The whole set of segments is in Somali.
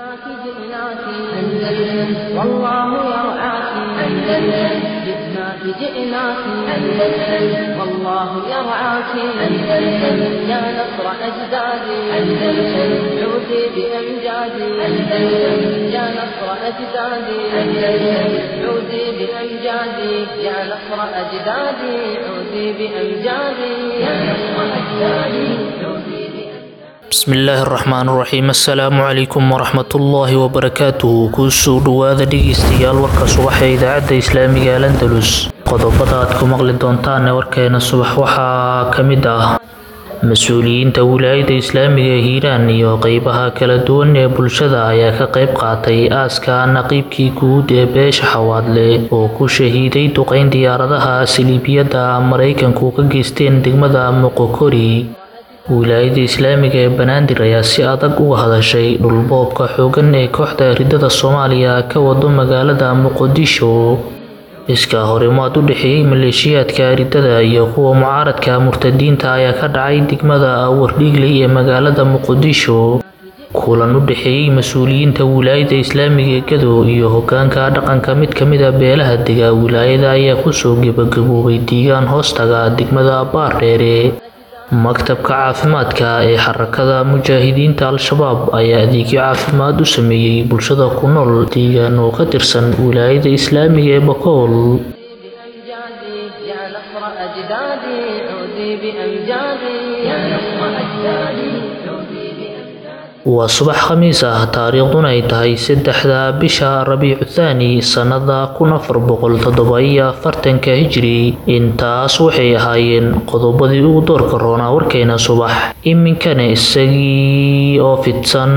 جئناك جئناك أندلس والله يرعاك أندلس جئناك جئناك أندلس والله يرعاك أندلس يا نصر أجدادي أندلس عودي بأمجادي أندلس يا نصر أجدادي أندلس عودي بأمجادي يا نصر أجدادي عودي بأمجادي يا نصر أجدادي عودي bismillaahi raxmaan raxiim assalaamu calaykum waraxmatullaahi wabarakaatuhu kusoo dhowaada dhegeystayaal warka subax ee idaacadda islaamiga al andalus qodobada aad ku maqli doontaan warkeena subax waxaa ka mid ah mas-uuliyiinta wilaayada islaamiga ee hiiraan iyo qeybaha kala duwan ee bulshada ayaa ka qeyb qaatay aaska naqiibkii guud ee beesha xawaadle oo ku shahiiday duqeyn diyaaradaha saliibiyadda maraykanku ka geysteen degmada moqokori wilaayada islaamiga ee banaadir ayaa si adag uga hadashay dhulboobka xoogan ee kooxda ridada soomaaliya ka wado magaalada muqdisho iskaa horimaad u dhexeeyey maleeshiyaadka ridada iyo kuwa mucaaradka murtadiinta ayaa ka dhacay degmada wardhiigley ee magaalada muqdisho kulan u dhexeeyey mas-uuliyiinta wilaayada islaamiga ee gadow iyo hogaanka dhaqanka mid kamid a beelaha dega wilaayada ayaa kusoo gebagaboobay diigaan hoostaga degmada baardheere maktabka caafimaadka ee xarakada mujaahidiinta al-shabaab ayaa adeegyo caafimaad u sameeyey bulshada ku nool deegaan oo ka tirsan wilaayada islaamiga ee bakool بأمجادي يا نصر أجدادي عودي بأمجادي يا نصر أجدادي عودي بأمجادي waa subax khamiis ah taariikhduna ay tahay saddexda bisha rabiicu thaani sannada kun afar boqol toddoba-iyo afartanka hijri intaas waxay ahaayeen qodobadii ugu doorka roonaa warkeena subax iminkana isagii oo fidsan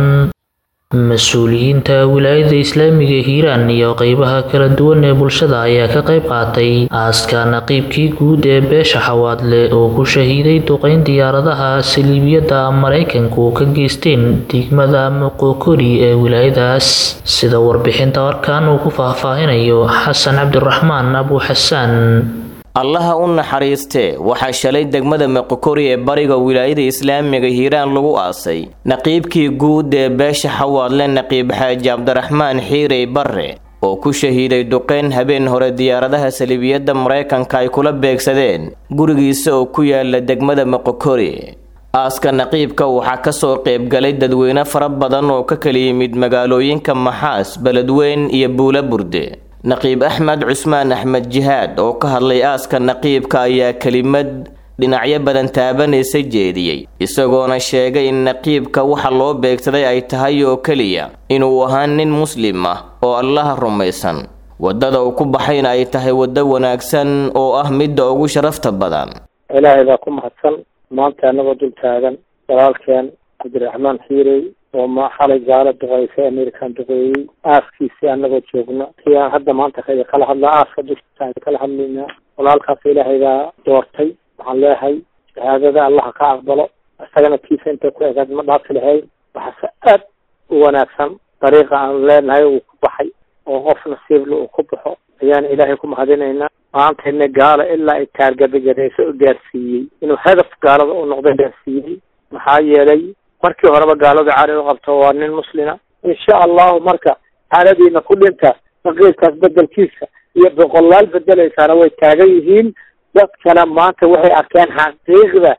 mas-uuliyiinta wilaayada islaamiga hiiraan iyo qeybaha kala duwan ee bulshada ayaa ka qeyb qaatay aaska naqiibkii guud ee beesha xawaadle oo ku shahiiday duqeyn diyaaradaha saliibiyadda maraykanku ka geysteen degmada moqokori ee wilaayadaas sida warbixinta warkan uu ku faahfaahinayo xasan cabdiraxmaan abu xasaan allaha u naxariistee waxaa shalay degmada moqokori ee bariga wilaayada islaamiga hiiraan lagu aasay naqiibkii guud ee beesha xawaadle naqiib xaaji cabdiraxmaan xiirey barre oo ku shahiiday duqeyn habeen hore diyaaradaha saliibiyadda maraykanka ay kula beegsadeen gurigiisa oo ku yaala degmada moqokori aaska naqiibka waxaa kasoo qaybgalay dadweyne fara badan oo ka kala yimid magaalooyinka maxaas beledweyn iyo buula burde naqiib axmed cusmaan axmed jihaad oo ka hadlay aaska naqiibka ayaa kelimad dhinacyo badan taabanaysa jeediyey isagoona sheegay in naqiibka waxa loo beegsaday ay tahay oo keliya inuu ahaa nin muslim ah oo allaha rumaysan waddada uu ku baxayna ay tahay waddo wanaagsan oo ah midda ugu sharafta badan ilaahay baa ku mahadsan maanta annagoo dul taagan walaalkeen cabdiraxmaan xiirey oo ma xalay gaalo duqeysay american duqeeyey aaskiisii annagoo joogno kii aan hadda maanta ka kala hadlaa aaska dushiisa kala hadlaynaa walaalkaas ilaahay baa doortay waxaan leeyahay shahaadada allaha ka aqbalo isagana kiisa intay ku egaad ma dhaafi lahayn waxaase aad u wanaagsan dariiqa aan leenahay uu ku baxay oo qof nasiibla uu ku baxo ayaan ilaahay ku mahadinaynaa maantayna gaalo ilaa ay taargabagareyso u gaarsiiyey inuu hadaf gaalada u noqda gaarsiiyey maxaa yeelay markii horeba gaalada cari u qabto waa nin muslima insha allahu marka xaaladiina ku dhinta naqiibkaas bedelkiisa iyo boqolaal bedelaysaana way taagan yihiin dadkana maanta waxay arkeen xaqiiqda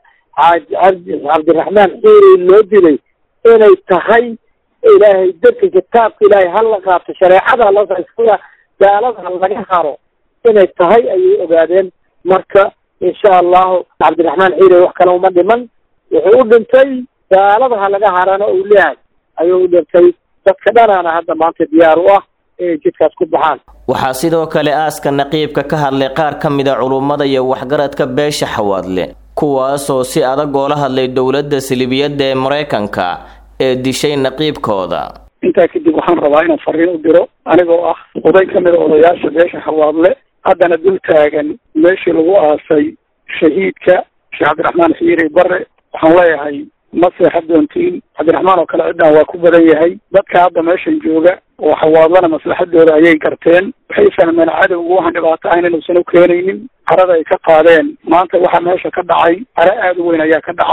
cabdiraxmaan xiiri loo dilay inay tahay ilaahay dadka kitaabka ilaahay hala qaato shareecada hala gaalada laga haro inay tahay ayay ogaadeen marka insha allahu cabdiraxmaan xiiri wax kale uma dhiman wuxuu u dhintay gaalada ha laga harana uu leeyahay ayuu u dhintay dadka dhanaana hadda maanta diyaar u ah inay jidkaas ku baxaan waxaa sidoo kale aaska naqiibka ka hadlay qaar ka mid a culummada iyo waxgaradka beesha xawaadle kuwaasoo si adag oola hadlay dowladda silibiyadda ee maraykanka ee dishay naqiibkooda intaa kadib waxaan rabaa inaan fariin u diro anigoo ah oday ka mid a odayaasha beesha xawaadle haddana dul taagan meeshii lagu aasay shahiidka sheekh cabdiraxmaan xiiri bare waxaan leeyahay ma seexad doontiin cabdiraxmaan oo kale ciddan waa ku badan yahay dadka hadda meeshan jooga oo xawaadlana maslaxadooda ayay garteen waxay fahmeen cadowgu waxaan dhibaato ahayn inuusan u keenaynin carada ay ka qaadeen maanta waxa meesha ka dhacay care aada u weyn ayaa ka dhacday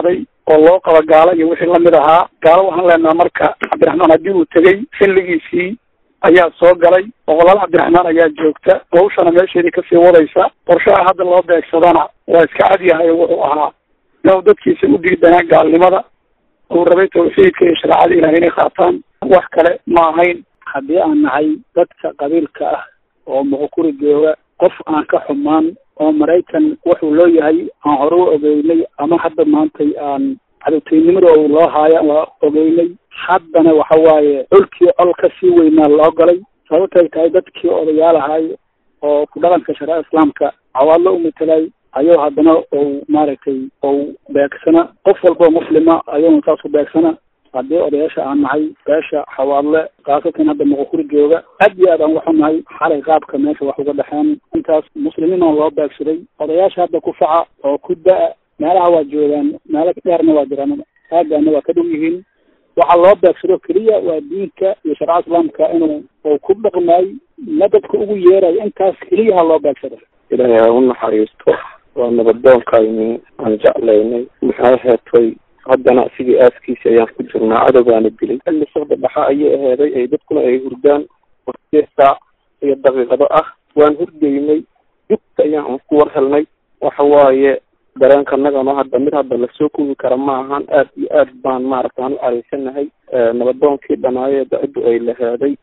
oo loo qaba gaalo iyo wixii lamid ahaa gaalo waxaan leenaha marka cabdiraxmaan haddii uu tegey xilligiisii ayaa soo galay boqolaal cabdiraxmaan ayaa joogta hawshana meesheedii kasii wadaysa qorshaha hadda loo beegsadana waa iska cadyahay oo wuxuu ahaa inuu dadkiisa u diidanaa gaalnimada uu rabay tawxiidka iyo shareecada ilahay inay qaataan wax kale ma ahayn haddii aan nahay dadka qabiilka ah oo muqukuri jooga qof aan ka xumaan oo maraykan wuxuu loo yahay aan hore u ogeynay ama hadda maantay aan cadowteynimada uu loo haayo waa ogeynay haddana waxa waaye colkii col ka sii weynaa loo galay sababtay tahay dadkii odayaal ahay oo ku dhaqanka shareeca islaamka cawaadlo u matelay ayuu haddana ou maaragtay ou beegsana qof walba oo muslima ayuuna saas u beegsana haddii odayaasha aan nahay beesha xawaadle khaasatan hadda muqukuri jooga aad iyo aad aan waxu nahay xalay qaabka meesha wax uga dhexeen intaas muslimiin oo loo beegsaday odayaasha hadda ku faca oo ku da- meelaha waa joogaan meelo dheerna waa jiraan aagaana waa ka dhow yihiin waxaa loo beegsado keliya waa diinka iyo sharca islaamka inuu uu ku dhaqmaay madadka ugu yeerayo intaas keliyaha loo beegsado ilaahay ha u naxariisto waa nabadoonkayni aan jeclaynay maxay heetay haddana sidii aaskiisi ayaan ku jirnaa cadowgaana dilay xilli saqda dhaxa ayay aheeday ay dadkuna ay hurdaan oo sideed saac iyo daqiiqado ah waan hurdaynay dugta ayaan ku war helnay waxa waaye dareenka nagano hadda mid hadda lasoo kuwi kara ma ahan aad iyo aad baan maaragta aan u caraysanahay nabadoonkii dhanaaye da-iddu ay laheeday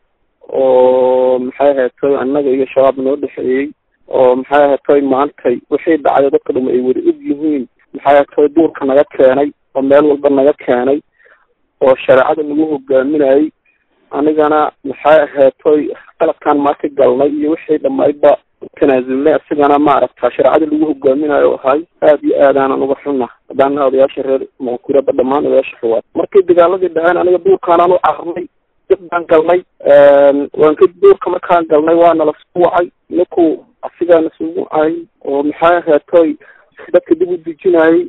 oo maxay aheetay annaga iyo shabaab noo dhexeeyey oo maxay aheetay maantay wixii dhacday dadka dhuma ay wada og yihiin maxay aheetay duurka naga keenay oo meel walba naga keenay oo shareecada nagu hogaaminayay anigana maxay aheetoy qaladkaan maanta galnay iyo wixii dhamaydba tanaasulnay asigana maaragta shareecada lagu hogaaminayo ahay aad iyo aad aanan uga xunna haddaana odayaasha reer muqkuraba dhammaan odayaasha xuwaad markii dagaaladii dhaceen aniga duurkaanaan u cararnay dib baan galnay waan ka duurka markaan galnay waana lasku wacay ninku asigaana sugu ay oo maxay aheetoy dadka dib u dejinayay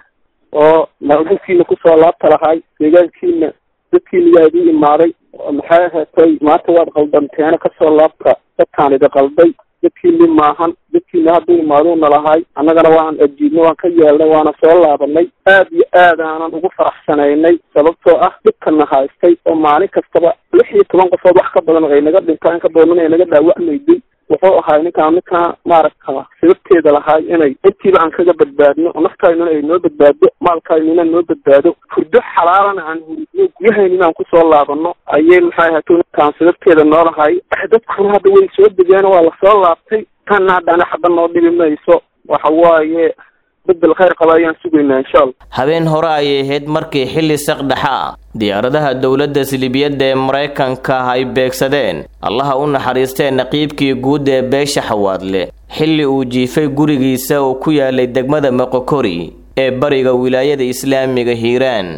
oo maalmulkiina kusoo laabta lahay deegaankiina dadkiina yaa idin imaaday maxay aheetay maanta waad qaldanteena kasoo laabta dadkaan idi qalday dadkiini maahan dadkiina hadduu imaaduuna lahay annagana waan ajiibnay waan ka yeelnay waana soo laabanay aad iyo aad aanan ugu faraxsanaynay sababtoo ah dhibkana haystay oo maalin kastaba lix iyo toban qofood wax ka badan ay naga dhintaan in ka badan ay naga dhaawacmayday wuxuu ahay ninkaan ninkaan maaragta sababteeda lahay inay intiiba aan kaga badbaadno oo naftaynuna ay noo badbaado maalkaynuna noo badbaado hurdo xalaalana aan huridno guryahaynina aan kusoo laabano ayay maxay ahato ninkaan sababteeda noo lahay dadkuna hadda way soo degeen waa lasoo laabtay tanna haddana xaba noo dhibi mayso waxa waaye bedel khayr qaba ayaan sugaynaa insha allah habeen hore ayay ahayd markii xilli saqdhexa diyaaradaha dowladda silibiyadda ee maraykanka ay beegsadeen allaha u naxariistee naqiibkii guud ee beesha xawaadle xilli uu jiifay gurigiisa oo ku yaalay degmada moqokori ee bariga wilaayada islaamiga hiiraan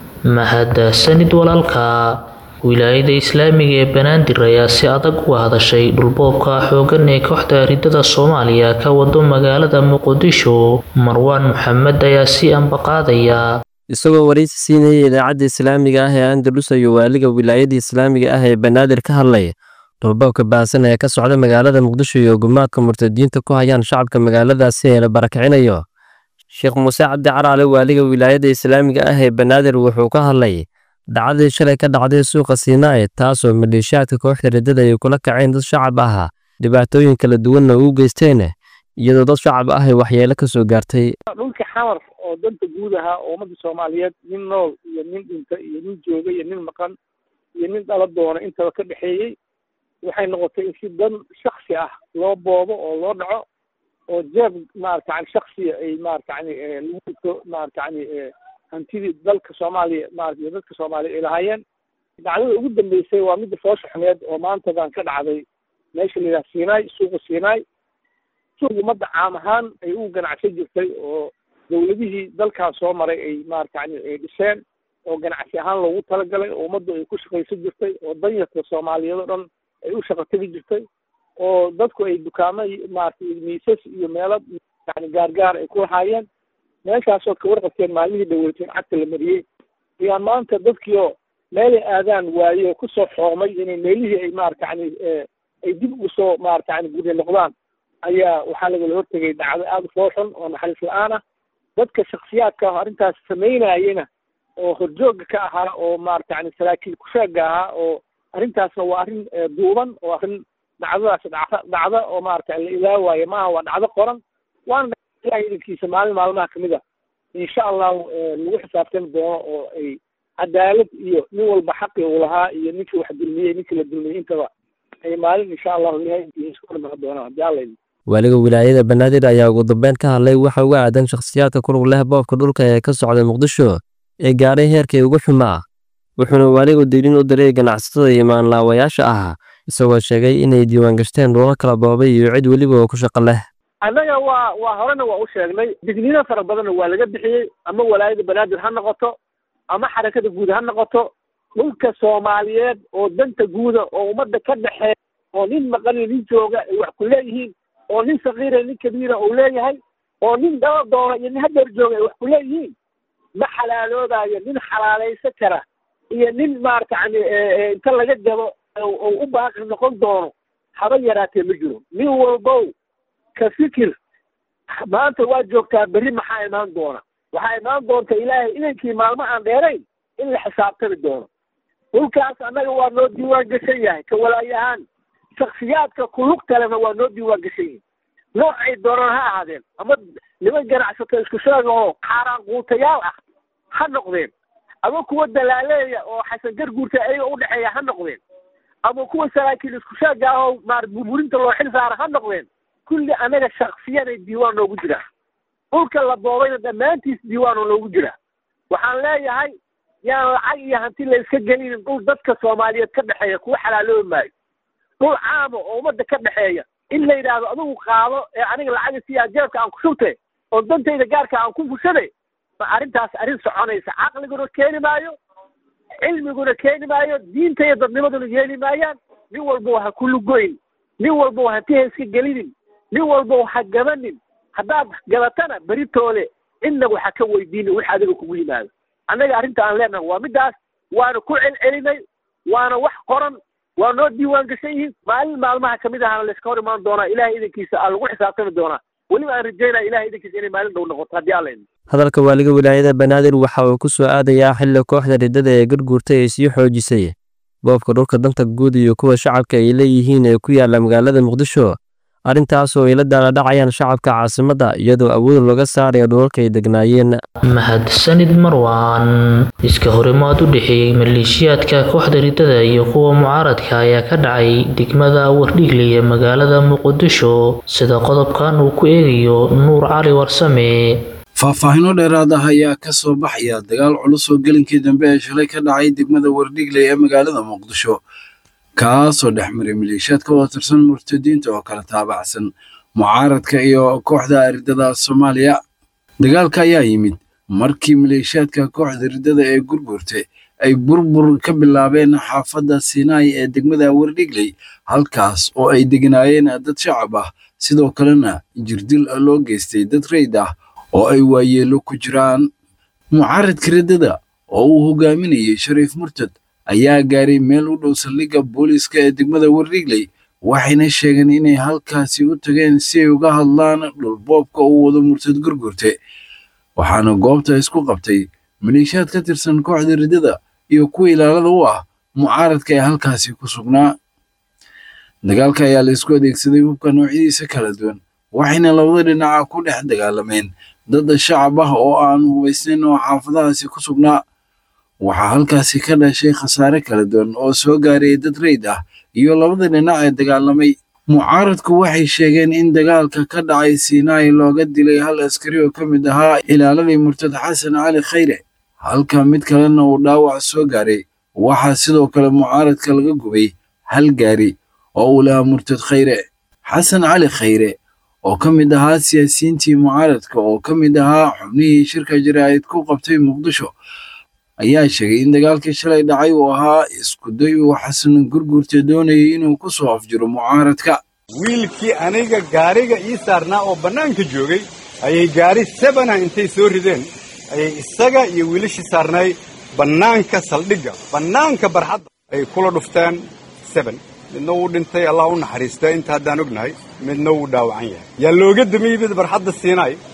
mahadsanid walaalka wilaayada islaamiga ee banaadir ayaa si adag uga hadashay dhulboobka xoogan ee kooxda ridada soomaaliya ka wado magaalada muqdisho marwaan maxamed ayaa si ambaqaadaya isagoo waraysi siinayay idaacadda islaamiga ah ee andalus ayuu waaliga wilaayada islaamiga ah ee banaadir ka hadlay dhulboobka baahsan ee ka socda magaalada muqdisho iyo gumaadka murtadiinta ku hayaan shacabka magaaladaasi ee la barakicinayo sheekh muuse cabdi caraale waaliga wilaayada islaamiga ah ee banaadir wuxuu ka hadlay dhacdadii shalay ka dhacday suuqa siinaaye taasoo maleeshiyaadka kooxda riddada ay kula kaceen dad shacab ah dhibaatooyin kala duwanna u geysteen iyadoo dad shacab ah ay waxyeelo ka soo gaartay dhulka xamar oo danta guud ahaa oo ummadda soomaaliyeed nin nool iyo nin dhinta iyo nin jooga iyo nin maqan iyo nin dhala doona intaba ka dhexeeyey waxay noqotay in si dan shaksi ah loo boobo oo loo dhaco oo jeeb maarata yani shaksiya ay maarata yani lagu maarata yani hantidii dalka soomaaliya maarata iyo dadka soomaaliya ay lahaayeen dhacdada ugu dambeysay waa midda foosha xumeed oo maantadan ka dhacday meesha la yidhaha siinaay suuqa siinaay suuq ummadda caam ahaan ay u ganacsan jirtay oo dawladihii dalkaas soo maray ay maarata yani ay dhiseen oo ganacsi ahaan loogu talagalay oo ummaddu ay ku shaqaysan jirtay oo danyarka soomaaliyeed oo dhan ay u shaqo tegi jirtay oo dadku ay dukaamo maarata miisas iyo meelo yani gaargaar ay ku lahaayeen meeshaasoo ka warqabteen maalmihii dhaweyteen cagta la mariyey ayaan maanta dadkiioo meelay aadaan waaye oo kusoo xoomay inay meelihii ay maarata yani ay dib ugu soo maarata yani gurya noqdaan ayaa waxaa lagala hortegay dhacdo aada u foolxun oo naxariis la-aan ah dadka shaksiyaadka ah arrintaas samaynayena oo horjooga ka ahaa oo maarata yani saraakiil kusheega ahaa oo arrintaasna waa arrin duuban oo arrin dhacdadaas dhacda dhacda oo maarata la ilaawaayo maaha waa dhacdo qoran waana ilahay idankiisa maalin maalmaha kamid a insha allahu lagu xisaabtami doono oo ay cadaalad iyo nin walba xaqii uu lahaa iyo ninkii wax dulmiyey ninkii la dulmiyey intaba ay maalin insha allahu ilahay idankiisa ku dhamac doonaan haddii alla idin waaliga wilaayada banaadir ayaa ugu dambeyn ka hadlay waxa uga aadan shakhsiyaadka ku lug leh boobka dhulka ee ka socda muqdisho ee gaadhay heerkii ugu xumaa wuxuuna waaligu diilin u diray ganacsatada iyo maanlaawayaasha ah isagoo sheegay inay diiwaan gashteen dhulo kala boobay iyo cid weliba oo ku shaqo leh annaga waa waa horena waa u sheegnay digniino fara badanna waa laga bixiyey ama walaayada banaadir ha noqoto ama xarakada guud ha noqoto dhulka soomaaliyeed oo danta guuda oo ummadda ka dhexeeya oo nin maqaniyo nin jooga ay wax ku leeyihiin oo nin sakiira nin kabiira uu leeyahay oo nin daba doona iyo nin hadeer jooga ay wax ku leeyihiin ma xalaaloodayo nin xalaalaysa kara iyo nin maarata yani inta laga gabo oo u baaqi noqon doono haba yaraatee ma jiro nin walbow ka fikir maanta waa joogtaa berri maxaa imaan doona waxaa imaan doonta ilaahay idankii maalmo aan dheerayn in la xisaabtami doono dhulkaas annaga waa noo diiwaan gashan yahay ka walaayahaan shaksiyaadka kulug kalena waa noo diiwaan gashan yihin noocay doonaan ha ahaadeen ama niman ganacsato isku sheega oo xaaraan quutayaal ah ha noqdeen ama kuwa dalaaleeya oo xasan garguurta ayaga udhexeeya ha noqdeen ama kuwa saraakiil isku sheega ah oo maar burburinta loo xil saara ha noqdeen kulli anaga shaksiyanay diiwaan noogu jiraa dhulka la boobayna dhammaantiis diiwaan oo noogu jiraa waxaan leeyahay yaan lacag iyo hanti la iska gelinin dhul dadka soomaaliyeed ka dhexeeya kuwa xalaaloobi maayo dhul caama oo ummadda ka dhexeeya in la yidhaahdo adigu qaado ee aniga lacaga siyaa jeebka aan ku shubte oo dantayda gaarka aan ku fushade ma arrintaas arrin soconaysa caqliguna keeni maayo cilmiguna keeni maayo diinta iyo dadnimaduna yeeli maayaan nin walbo ha ku lugoyn nin walbo hanti ha iska gelinin nin walbo ha gabanin haddaad gabatana beritoole cidnagu ha ka weydiini wix adiga kugu yimaado annaga arrinta aan leenahay waa middaas waana ku celcelinay waana wax qoran waa noo diiwaan gashan yihiin maalin maalmaha kamid ahana layska hor imaan doonaa ilahay idankiisa aa lagu xisaabtami doonaa weliba aan rajaynaya ilahay idankiisa inay maalin dhow noqoto haddii alla idin hadalka waaliga wilaayada banaadir waxa uu ku soo aadayaa xilli kooxda riddada ee garguurtay ay sii xoojisay boobka dhulka danta guud iyo kuwa shacabka ay leeyihiin ee ku yaala magaalada muqdisho arrintaasoo ay la daaladhacayaan shacabka caasimadda iyadoo awood looga saarayo dhulalka ay degnaayeen mahadsanid marwaan iska horimaad u dhexeeyey maleeshiyaadka kooxda riddada iyo kuwa mucaaradka ayaa ka dhacay degmada wardhigle ee magaalada muqdisho sida qodobkan uu ku eegayo nuur cali warsame faahfaahinno dheeraad ah ayaa ka soo baxaya dagaal culus oo gelinkii dambe ee shalay ka dhacay degmada wardhigle ee magaalada muqdisho kaasoo dhex maray maleeshiyaad ka wada tirsan murtadiinta oo kala taabacsan mucaaradka iyo kooxda riddada soomaaliya dagaalka ayaa yimid markii maleeshiyaadka kooxda riddada ee gurgurte ay burbur ka bilaabeen xaafadda sinai ee degmada wardhigley halkaas oo ay degnaayeen dad shacab ah sidoo kalena jirdil loo geystay dad reyd ah oo ay waayeelo ku jiraan mucaaradka riddada oo uu hogaaminayay shariif murtad ayaa gaaray meel u dhow saldhigga booliiska ee degmada wardhigley waxayna sheegeen inay halkaasi u tageen si ay uga hadlaan dhulboobka uu wado murtad gurgurte waxaana goobta isku qabtay maleeshiyaad ka tirsan kooxda riddada iyo kuwa ilaalada u ah mucaaradka ee halkaasi ku sugnaa dagaalka ayaa la isku adeegsaday hubka noocyadiisa kala duwan waxayna labada dhinaca ku dhex dagaalameen dad shacab ah oo aan hubaysnayn oo xaafadahaasi ku sugnaa waxaa halkaasi ka dhashay khasaare kala duwan oo soo gaaray dad reyd ah iyo labada dhinac ee dagaalamay mucaaradku waxay sheegeen in dagaalka ka dhacay sinai looga dilay hal askari oo ka mid ahaa ilaaladii murtad xasan cali khayre halka mid kalena uu dhaawac soo gaaray waxaa sidoo kale mucaaradka laga gubay hal gaari oo uu lahaa murtad khayre xasan cali khayre oo ka mid ahaa siyaasiyiintii mucaaradka oo ka mid ahaa xubnihii shirka jaraa'id ku qabtay muqdisho ayaa sheegay in dagaalkii shalay dhacay uu ahaa iskuday uu xasan gurgurta doonayay inuu ku soo afjiro mucaaradka wiilkii aniga gaariga ii saarnaa oo bannaanka joogay ayay gaari sebana intay soo rideen ayay isaga iyo wiilashii saarnaay bannaanka saldhigga bannaanka barxadda ay kula dhufteen seben midna wuu dhintay allah u naxariista inta haddaan ognahay midna wuu dhaawacan yahay yaa looga damiyey mid barxadda siinaay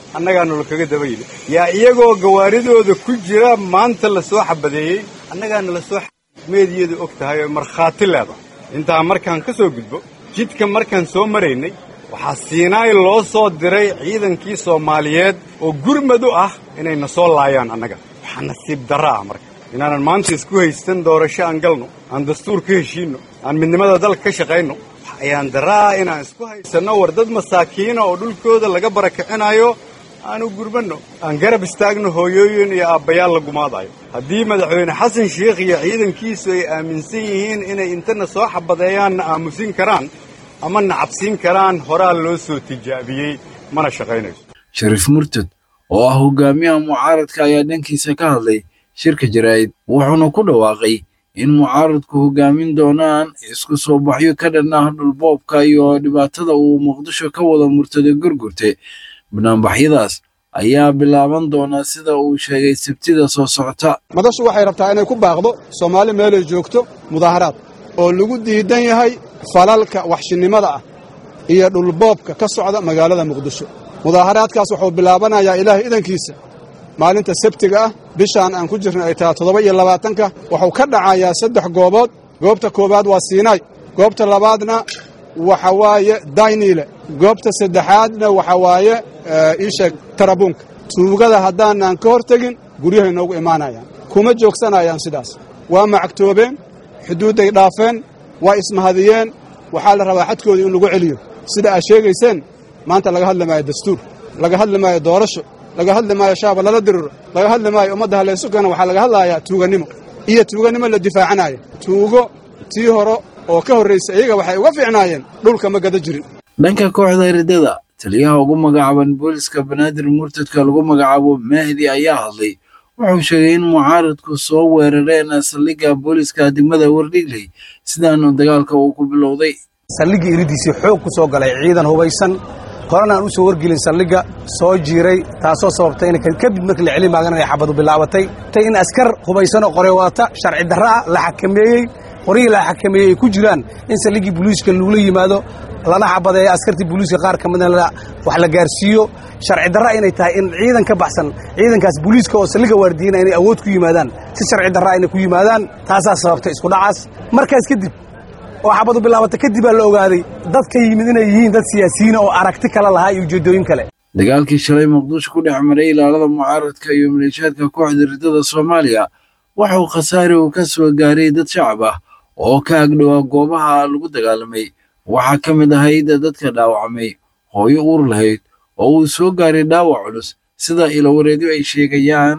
annagaa nala kaga daba yidhi yaa iyagoo gawaaridooda ku jira maanta la soo xabadeeyey annagaa nala soo meediyadu og tahay oo markhaati leedahay intaa markaan ka soo gudbo jidka markaan soo maraynay waxaa siinaay loo soo diray ciidankii soomaaliyeed oo gurmad u ah inayna soo laayaan annaga waxaa nasiib darra ah marka inaanan maanta isku haysan doorasho aan galno aan dastuur ka heshiinno aan midnimada dalka ka shaqayno ayaan darraa inaan isku haysanno war dad masaakiina oo dhulkooda laga barakicinayo aanu gurmanno aan garab istaagno hooyooyin iyo aabbayaal la gumaadayo haddii madaxweyne xasan sheikh iyo ciidankiisu ay aaminsan yihiin inay intana soo xabadeeyaanna aamusin karaan ama nacabsiin karaan horaa loo soo tijaabiyey mana shaqaynayso shariif murtad oo ah hogaamiyaha mucaaradka ayaa dhankiisa ka hadlay shirka jaraa'id wuxuuna ku dhawaaqay in mucaaradku hogaamin doonaan isku soo baxyo ka dhan ah dhulboobka iyo dhibaatada uu muqdisho ka wada murtada gurgurte banaanbaxyadaas ayaa bilaaban doonaa sida uu sheegay sabtida soo socota madashu waxay rabtaa inay ku baaqdo soomaali meelay joogto mudaaharaad oo lagu diidan yahay falalka waxshinnimada ah iyo dhulboobka ka socda magaalada muqdisho mudaaharaadkaas wuxuu bilaabanayaa ilaahay idankiisa maalinta sabtiga ah bishaan aan ku jirna ay tahay toddoba iyo labaatanka wuxuu ka dhacayaa saddex goobood goobta koowaad waa siinaay goobta labaadna waxa waaye dayniile goobta saddexaadna waxa waaye iisheeg tarabuunka tuugada haddaanaan ka hor tegin guryahay noogu imaanayaan kuma joogsanayaan sidaas waa macagtoobeen xuduudday dhaafeen waa ismahadiyeen waxaa la rabaa xadkoodii in lagu celiyo sida aad sheegayseen maanta laga hadli maayo dastuur laga hadli maayo doorasho laga hadli maayo shaaba lala diriro laga hadli maayo ummadda haleysukana waxaa laga hadlayaa tuugannimo iyo tuugannimo la difaacanayo tuugo tii hore oo ka horraysa iyaga waxay uga fiicnaayeen dhulka ma gada jirin dhanka kooxda ridada taliyaha ugu magacaaban booliska banaadir murtadka lagu magacaabo mahdi ayaa hadlay wuxuu sheegay in mucaaradku soo weerareen saldhigga booliska degmada wardhigley sidaanu dagaalka uu ku bilowday saldhigga iridiisii xoog ku soo galay ciidan hubaysan horena aan u soo wargelin saldhigga soo jiiray taasoo sababtay in kadib markii la celin maagan ay xabadu bilaabatay tay in askar hubaysanoo qore wadata sharci darro ah la xakameeyey qorihii la xakameeyey ay ku jiraan in saldhiggii booliiska lagula yimaado lana xabadeeyo askartii booliiska qaar ka midna wax la gaarsiiyo sharci darra inay tahay in ciidan ka baxsan ciidankaas booliiska oo saldhigga waardiyana inay awood ku yimaadaan si sharci darra inay ku yimaadaan taasaa sababtay isku dhacaas markaas kadib oo xabadu bilaabata kadib baa la ogaaday dadka yimid inay yihiin dad siyaasiyiina oo aragti kale lahaa iyo ujeeddooyin kale dagaalkii shalay muqdisho ku dhex maray ilaalada mucaaradka iyo maleeshiyaadka kooxda ridada soomaaliya waxuu khasaare uu ka soo gaaray dad shacab ah oo ka agdhowaa goobaha lagu dagaalamay waxaa ka mid ahayd dadka dhaawacmay hooyo uur lahayd oo uu soo gaaray dhaawac culus sida ilowareedyo ay sheegayaan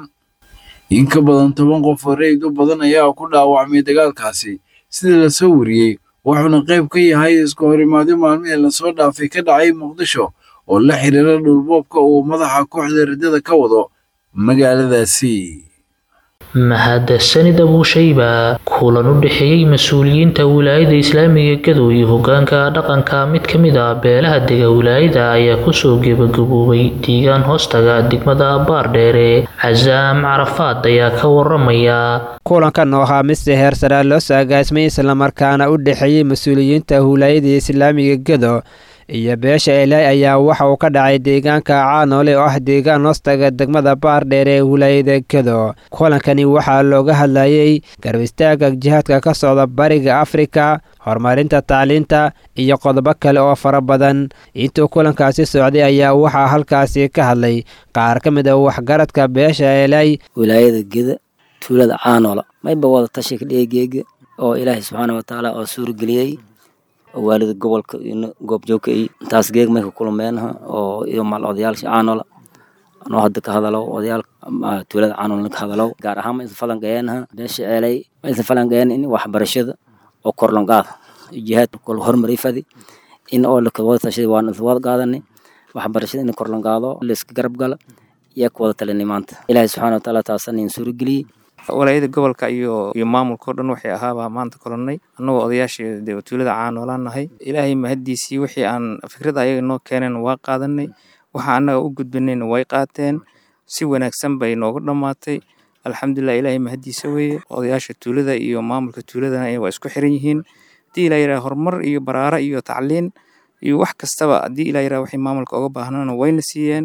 in ka badan toban qof oo rayid u badan ayaa ku dhaawacmay dagaalkaasi sida la soo wariyey wuxuuna qayb ka yahay isku horimaadyo maalmihii lasoo dhaafay ka dhacay muqdisho oo la xiriira dhulboobka uu madaxa kooxda ridada ka wado magaaladaasi mahadsanid abuushayba kulan u dhexeeyey mas-uuliyiinta wilaayada islaamiga gadow iyo hogaanka dhaqanka mid ka mid ah beelaha dega wilaayada ayaa kusoo gebagaboobay deegaan hoostaga degmada baardheere casaam carafaad ayaa ka waramaya kulankan oo ahaa mid si heer saraa loo soo agaasmay islamarkaana u dhexeeyey mas-uuliyiinta wilaayada islaamiga gadow iyo beesha elay ayaa waxa uu ka dhacay deegaanka caanoole oo ah deegaan hoostaga degmada baardheer ee wilaayada gedo kulankani waxaa looga hadlayey garab istaagga jihaadka ka socda bariga afrika horumarinta tacliinta iyo qodobo kale oo fara badan intuu kulankaasi socday ayaa waxaa halkaasi ka hadlay qaar ka mid a waxgaradka beesha elay wilaayada geda tuulada caanoola mayba wada tashika dheegeega oo ilaahay subxaana watacaala oo suurageliyey waalida gobolka goobjoogka iyo intaas geeg may ka kulmeenha oo iyo maal odayaasha caanola anoo hadda ka hadalo odayaal tuulada caanola ka hadalo gaar ahaan ma isan falanqeeyeenha beesha ceelay ma isan falanqeeyeen in waxbarashada oo korlonqaada jihaad kol hormaray fadi in oo lakawada tashaday waan isla wada qaadanay waxbarashada in korlonqaado layska garab gala yaa ku wada talinay maanta ilaahay subxaana watacaala taasana in suurageliyey walaayada gobolka iyo iyo maamulka o dhan waxay ahaabaa maanta kolonnay annagoo odayaashii dee tuulada caanoolaan nahay ilaahay mahaddiisii wixii aan fikrada ayaga noo keeneen waa qaadanay waxa annaga u gudbanayna way qaateen si wanaagsan bay noogu dhammaatay alxamdulilah ilaahay mahaddiisa weeye odayaasha tuulada iyo maamulka tuuladana waa isku xiran yihiin haddii ilaa yidhaha horumar iyo baraara iyo tacliin iyo wax kastaba haddii ilaa yidhaha waxay maamulka oga baahnaana wayna siiyeen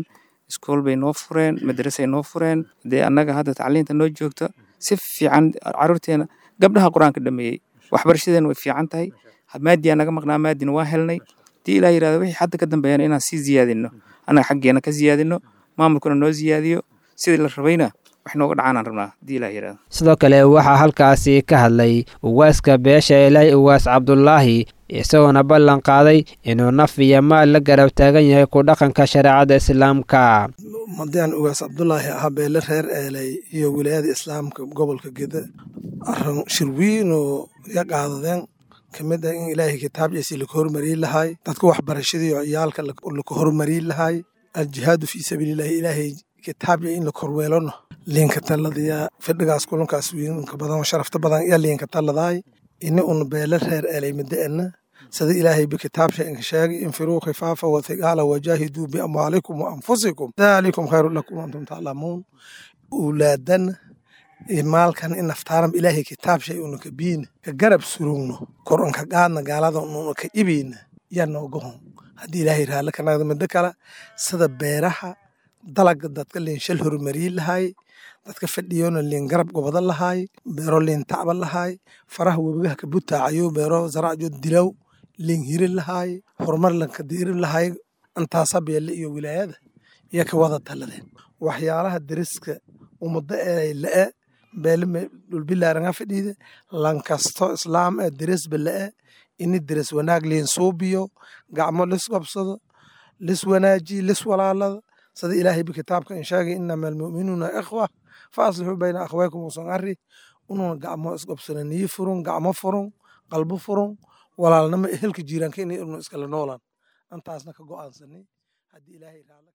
iskool bay noo fureen madrasay noo fureen dee annaga hadda tacliinta noo joogta si fiican caruurteena gabdhaha qur-aanka dhameeyey waxbarashadeena way fiican tahay maadiyaa naga maqnaa maadina waa helnay hadii ilaa yirahdo wixii hadda ka dambeeyana inaan sii ziyaadino annaga xaggeena ka ziyaadino maamulkuna noo ziyaadiyo sidii la rabayna wax nooga dhacaanaan rabnaa hadii ilaa yirahdo sidoo kale waxaa halkaasi ka hadlay uwaaska beesha ilaahay uwaas cabdulaahi isagoona ballan qaaday inuu naf iyo maal la garab taagan yahay ku dhaqanka shareecada islaamka madaan ugaas cabdulaahi ahaa beele reer eelay iyo wilaayada islaamka gobolka geda arin shirwiin oo iga qaadadeen kamid ah in ilaahay kitaabkiisi laka hormariin lahay dadka waxbarashadii oo ciyaalka laka hormariin lahay aljihaadu fii sabiilillahi ilaahay kitaabya in la korweelano liinka taladiya fidhigaas kulankaas wiinka badan oo sharafta badan iyo liinka taladaay ini un beele reer eelay madaena sida ilaahay bikitaabsha inka sheegay infiruu khifaafa wathiqaala wajaahiduu biamwaalikum wa anfusikum daalikum khayru lakum antum taclamuun ulaadana maalkan in naftaaran ilaahay kitaabshay una ka biina ka garab surugno kor unka qaadna gaalada una ka ibeyna yaa noogahon haddii ilaahay raalle ka nagda middo kale sida beeraha dalaga dadka liin shal horumariin lahay dadka fadhiyona liin garab gobada lahay beero liin tacba lahay faraha webigaha ka butaacayo beero zaracjo dilaw liin hirin lahay horumar lanka diirin lahay intaasa beelle iyo wilaayada iyo ka wada taladeen waxyaalaha deriska ummado ee la'e beele dhulbilaaranga fadhiide lankasto islaam ee deresba la'e ini deres wanaag liin suubiyo gacmo lis qabsado lis wanaaji lis walaalada sida ilaahay bi kitaabka in sheegay inama almu'minuuna ikhwa fa aslixuu bayna akhwaykum usan arri ununa gacmo isqabsana niyi furun gacmo furun qalbo furun walaalnimo ehelka jiiraanka inay inu iskala noolaan intaasna ka go'aansanay haddii ilaahay raalla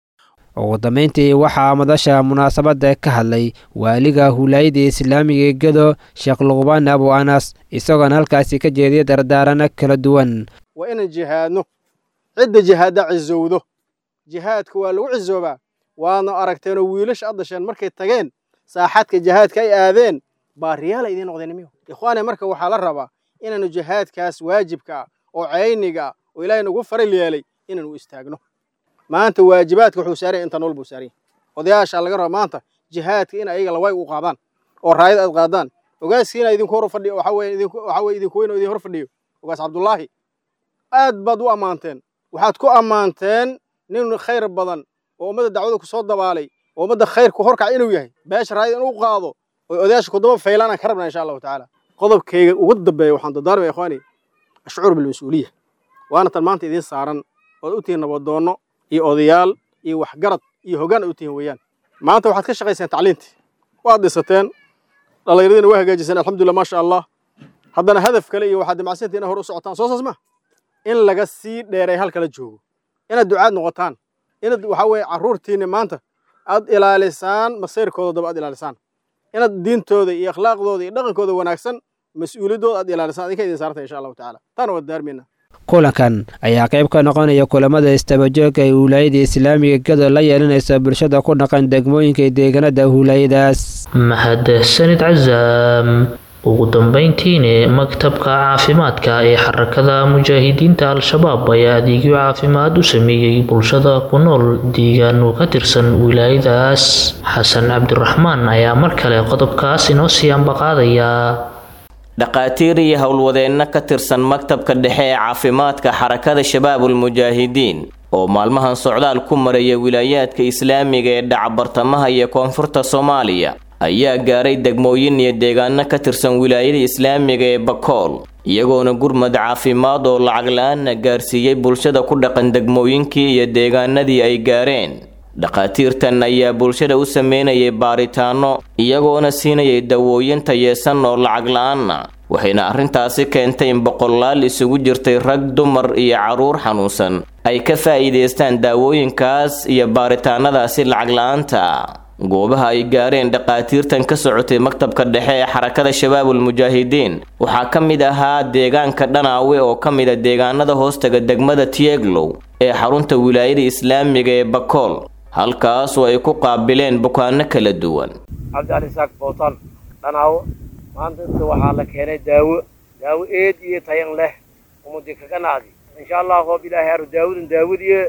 ugu dambeyntii waxaa madasha munaasabadda ka hadlay waaliga huulaayada islaamiga gedo sheekh luqbaan abu anas isagoona halkaasi ka jeediyay dardaarano kala duwan waa inaan jihaadno cidda jihaadda cizowdo jihaadka waa lagu cizoobaa waadna aragteenoo wiilasha addasheen markay tageen saaxadka jihaadka ay aadeen baariyaala idiin noqdeen miyo ikhwaane marka waxaa la rabaa inaanu jihaadkaas waajibka ah oo cayniga ah oo ilaahay nagu faral yeelay inaanu istaagno maanta waajibaadka wuxuu saaran inta nool buu saaran odayaasha laga raba maanta jihaadka in ayaga laway u qaadaan oo raayad aad qaadaan ogaaskiina idinku hor fadhiyo waxa weeye idinku waxa weeye idinku weyn oo idin hor fadhiyo ogaas cabdullaahi aad baad u ammaanteen waxaad ku ammaanteen nin khayr badan oo ummadda dacwada ku soo dabaalay oo ummadda khayrku horkac inuu yahay beesha raayad inuu qaado oo odayaasha kudaba faylaan aan ka rabnaa insha allahu tacaala qodobkayga ugu dambeeya waxaan dardaarmaya ikhwaani ashcuur bilmas-uuliya waana tan maanta idiin saaran ood u tihiin nabadoonno iyo odayaal iyo waxgarad iyo hoggaan ay u tihiin weeyaan maanta waxaad ka shaqayseen tacliintii waad dhisateen dhallinyaradiina waa hagaajiseen alxamdulillah maasha allah haddana hadaf kale iyo waxaad dimacsantii inay hor u socotaan soo saas ma in laga sii dheeray halkala joogo inaad ducaad noqotaan inaad waxa weeye carruurtiinna maanta aad ilaalisaan masayrkooda daba aad ilaalisaan inaad diintooda iyo akhlaaqdooda iyo dhaqankooda wanaagsan mas-uuliyaddooda aad ilaalisaan adinka idin saartay insha allahu tacaala taana waad daarmayna kulankan ayaa qayb ka noqonaya kulamada istabajooga ee huulaayada islaamiga gado la yeelanaysa bulshada ku dhaqan degmooyinka deegaanada huulaayadaas mahadsanid casaam ugu dambeyntiina maktabka caafimaadka ee xarakada mujaahidiinta al-shabaab ayaa adeegyo caafimaad u sameeyey bulshada ku nool deegaano ka tirsan wilaayadaas xasan cabdiraxmaan ayaa mar kale qodobkaas inoo sii ambaqaadaya dhaqaatiir iyo howlwadeenno ka tirsan maktabka dhexe ee caafimaadka xarakada shabaabul mujaahidiin oo maalmahan socdaal ku maraya wilaayaadka islaamiga ee dhacabartamaha iyo koonfurta soomaaliya ayaa gaaray degmooyin iyo deegaano ka tirsan wilaayada islaamiga ee bakool iyagoona gurmad caafimaad oo lacag la-aanna gaarsiiyey bulshada ku dhaqan degmooyinkii iyo deegaanadii ay gaareen dhakhaatiirtan ayaa bulshada u sameynayay baaritaano iyagoona siinayay dawooyin tayeesan oo lacag la-aanna waxayna arrintaasi keentay in boqolaal isugu jirtay rag dumar iyo carruur xanuunsan ay ka faa'iidaystaan daawooyinkaas iyo baaritaanadaasi lacag la-aanta goobaha ay gaareen dhakhaatiirtan ka socotay maktabka dhexe ee xarakada shabaabul mujaahidiin waxaa ka mid ahaa deegaanka dhanaawe oo ka mid a deegaanada hoostaga degmada tieglow ee xarunta wilaayada islaamiga ee bakool halkaasoo ay ku qaabileen bukaano kala duwan cabdicali saak bootan dhanaawo maanta inta waxaa la keenay daawo daawo eed iyo tayan leh umudi kaga naadi insha allah qoob ilaahay aru daawadan daawadiye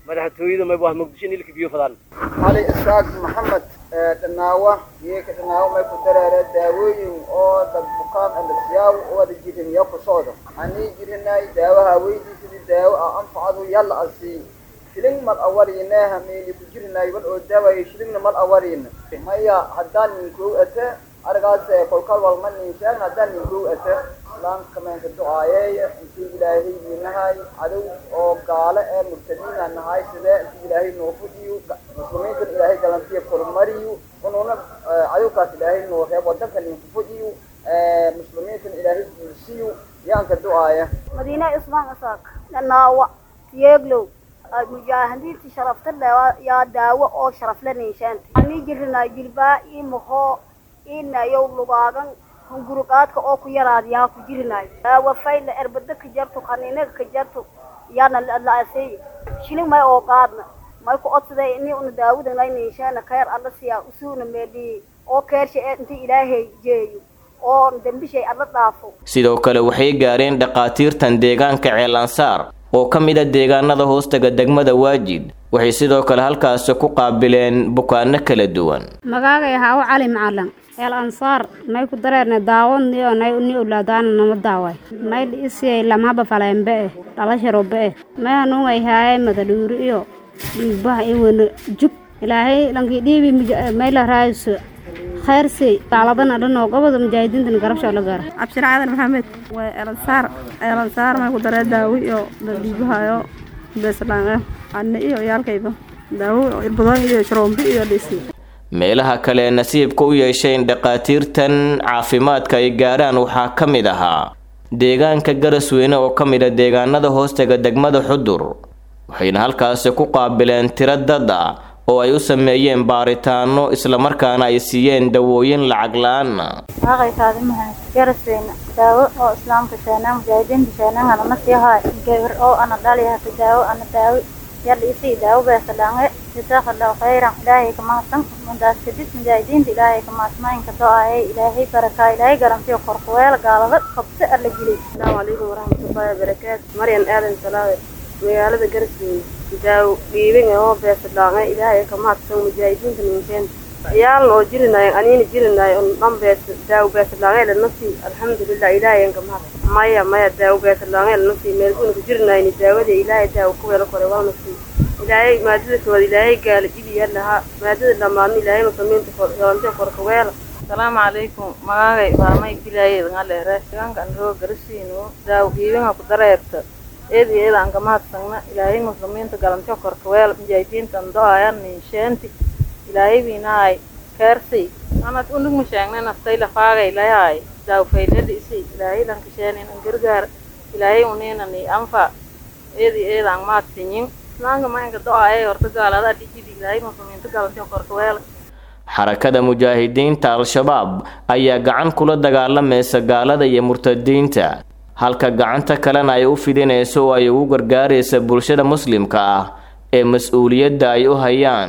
madaxtooyada mayba wax muqdisho nilka biyo fadaan cali isaaq maxamed dhanaawa geeka dhanaawa may ku dareere daawooyin oo dad bukaan andasiyaaw wada jirin iyo ku socdo anii jirinay daawaha weydiisadi daawo a anfacadu yalla asii shilin mal awarineha meeli ku jirinay wal oo daawayo shilingna mal awarina maya haddaan ninkuu ate argaas kolkal walma ninshaan haddaan ninkuu ate islaamka meenka ducaayeeya intii ilaahay wiinahay cadow oo gaale ee murtadiina nahay sidee intii ilaahay noo fudiyo muslimiintan ilaahay galantiya kormariyo unuuna cadowkaas ilaahay noo reeb wadanka ninku fudiyo muslimiintan ilaahay guursiyo yaanka ducaaya madiina ismaan isaaq dhanaawa tiyeeglow mujaahidiinti sharafta yaa daawo oo sharafle ninshaanta anii jirinaa jilbaa ii mahoo inayow lugaagan hunguruqaadka oo ku yaraad yaa ku jirinayo daawa fayla erbada ka jarto qaniinaga ka jarto yaana la'asey shilin may oo qaadna may ku odsaday ini una daawadanay ninshaana khayr alla siyaa usuuna meedhiyi oo keersha ee inta ilaahay jeeyo oo dembishay alla dhaafo sidoo kale waxay gaareen dhakhaatiirtan deegaanka ceelansaar oo ka mid a deegaanada hoostaga degmada waajid waxay sidoo kale halkaasi ku qaabileen bukaano kala duwan magaagay haawo cali macalan eel ansaar may ku dareerne daawoniyo nay uni ulaadaana nama daaway may dhiisiyay lamhaba faleembe eh dhalasharobe eh may hanuungay haayay madadhuuri iyo dhiigbaha iyo wena jug ilaahay lankii dhiibi may la raayso khayrsi daaladana dhanoo goboda mujaahidiintan garabsho la gaara cabshir cadan maxamed waa elansaar elansaar may ku daree daawi iyo dhiibahayo beeslaan anne iyo yaalkayba daawo irbadooyin iyo sharoombi iyo dhisi meelaha kale nasiibka u yeeshay in dhakhaatiirtan caafimaadka ay gaaraan waxaa ka mid ahaa deegaanka garasweyne oo ka mid a deegaanada hoostaga degmada xudur waxayna halkaasi ku qaabileen tiro dad ah oo ay u sameeyeen baaritaano islamarkaana ay siiyeen dawooyin lacag la-aanna waaqaytaadi mahad garasweyne daawo oo islaamka sheenaan mujaahidiinta sheenaan anana sii haay gabar oo ana dhaliyahata daawo ana daawi yalla isii daawo beesalaange jazaaka allahu khayran ilaahay ka mahadsan mundaas kadib mujaahidiinta ilaahay ka mahadsanaayin ka do-aayay ilaahay barakaa ilaahay garantiyo korkuweel gaalada qabse alla geliy asalaamu calaykum waraxmatullaahi wabarakaatu maryan aadan salaawe magaalada garasweyne daawo dhiibin oo beesalaange ilaahay ka mahadsan mujaahidiinta ninkeen ciyaalna oo jirinayo aniina jirinayo on dhan bees daawo beesalaange lanasi alxamdulilah ilaahay ka mahadsan maya maya daawo beesalaange lanasi meelgunka jirinayni daawada ilaahay daawo ku welo kore walnasi ilaahay maadada kooda ilaahay gaala jibiya lahaa maadada dhamaadna ilaahay muslimiinta galantay korkaweela asalaamu calaykum magaagay baamay bilaayed ngaleere deegaankan roo garasiino daawo dhiibinga ku dareerta eed iyo eed aan ka mahadsagna ilaahay muslimiinta galantay korkaweel mujaahidiintan do-ayan ninsheenti ilaahay biinaay keersay anad unug ma sheegnay nastay lafaagay layaay daawo faylada isi ilaahay lankasheenin an gargaar ilaahay uniinani anfa eed iyo eed aan mahadsanyin islaamka maanka do-aayay horta gaalada dhijidi ilaahay muslimiinta galantay korkaweel xarakada mujaahidiinta al-shabaab ayaa gacan kula dagaalamaysa gaalada iyo murtadiinta halka gacanta kalena ay u fidinayso oo ay ugu gargaaraysa bulshada muslimka ah ee mas-uuliyadda ay u hayaan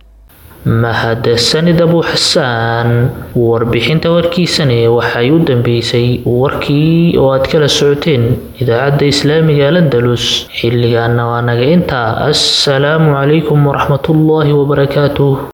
mahadsanid abu xasaan warbixinta warkiisani waxay u dambeysay warkii oo aad kala socoteen idaacadda islaamiga landalus xilligaana waa naga intaa assalaamu calaykum waraxmatullaahi wabarakaatuh